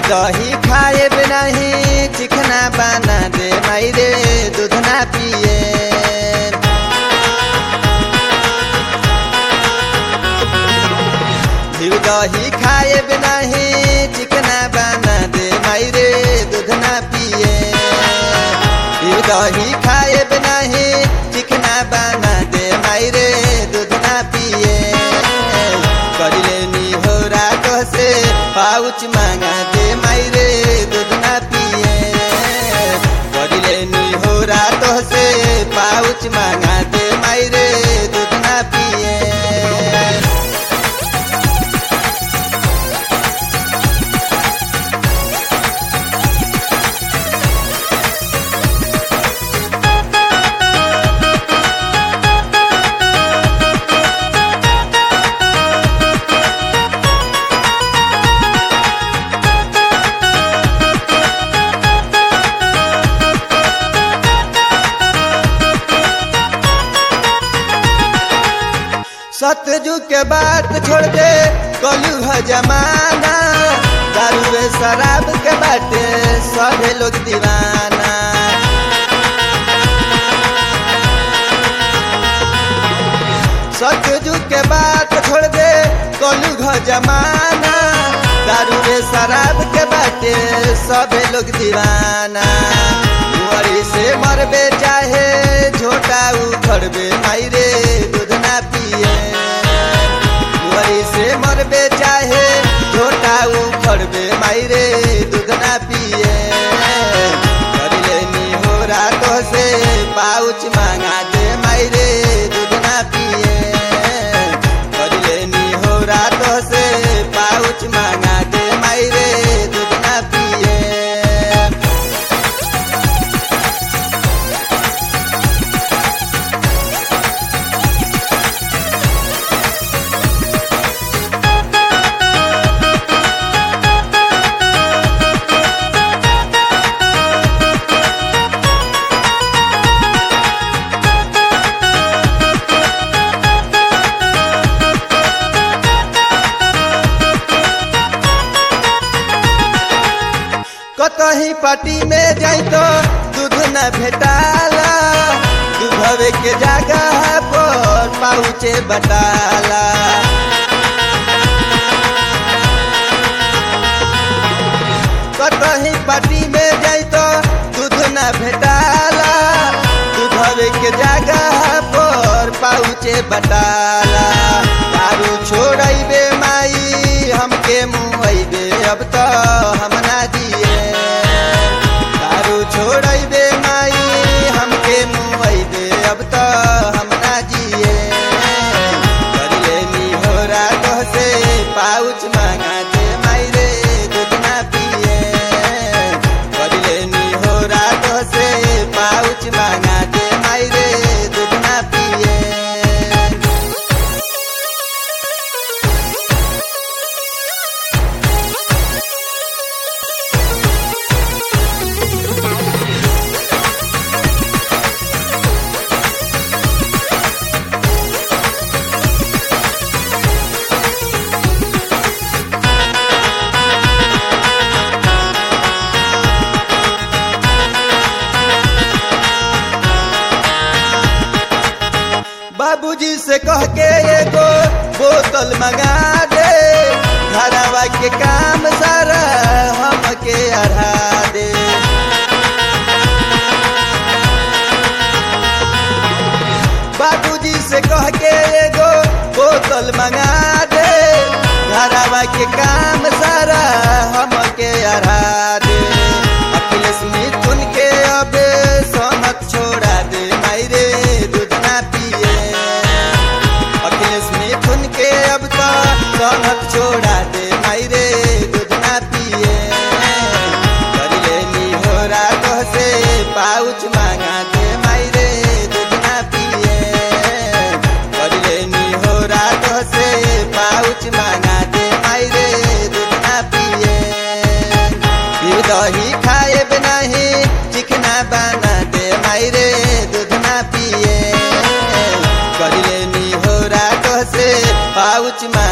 दही खाए नहीं चिकना बना दे माई रे दूध ना पिए घिउ दही खाए नहीं चिकना बना दे माई रे दूध ना पिए घिउ दही खाए नहीं चिकना बना दे माई रे दूध ना पिए कर लेनी हो रात से पाउच मांगा दे माई रे दूध ना पिए कर लेनी हो रात से पाउच मांगा दे माई रे दूध ना पिए सतजू के बात छोड़ दे कलू है जमाना दारू रे शराब के बाटे सभे लोग दीवाना सतजू के बात छोड़ दे कलू है जमाना दारू रे शराब के बाटे सभे लोग दीवाना कुंवरी से मरबे चाहे झोटा उखड़बे माई रे दूध ना पिए कुंवरी से मरबे चाहे झोटा उखड़बे माई रे दूध ना पिए कर लेनी हो रातों से पाउच मांगा दे माई रे दूध ना पिए कर लेनी हो रातों से पाउच मांगा दे माई रे दूध ना पिए कतही पार्टी में जाई तो दूध न भेटाला दूधवे के जगह पर पाउचे बटाला कतही पार्टी में जाई तो दूध न भेटाला दूधवे के जगह पर पाउचे बटाला दारू छोड़बे माई हमके मुँहबे अब तो हम ना दिए दारू छोड़बे माई हमके मुँहबे अब तो हम ना जिए कर लेनी हो रात से पाउच मांगा दे माई रे दूध ना पिए कर लेनी हो रात से पाउच मांगा दे माई रे दूध ना पिए बाबूजी से कह के एगो बोतल मंगा दे घरवा के काम सारा हमके अढ़ा दे बाबूजी से कह के एगो बोतल मंगा दे घरवा के काम सारा हमके अढ़ा दे अखिलेश मिथुन के अब समत छोड़ा दे माई रे दूध ना पिए अखिलेश मिथुन के अब तो समत छोड़ा दे माई रे दूध ना पिए कर लेनी हो रात से पाउच मांगा दे माई रे दूध ना पिए कर लेनी हो रात से पाउच मांगा दे माई रे दूध ना पिए फिर दही खाए नहीं चिकना बना दे माई रे दूध ना पिए कर लेनी हो रात से पाउच मा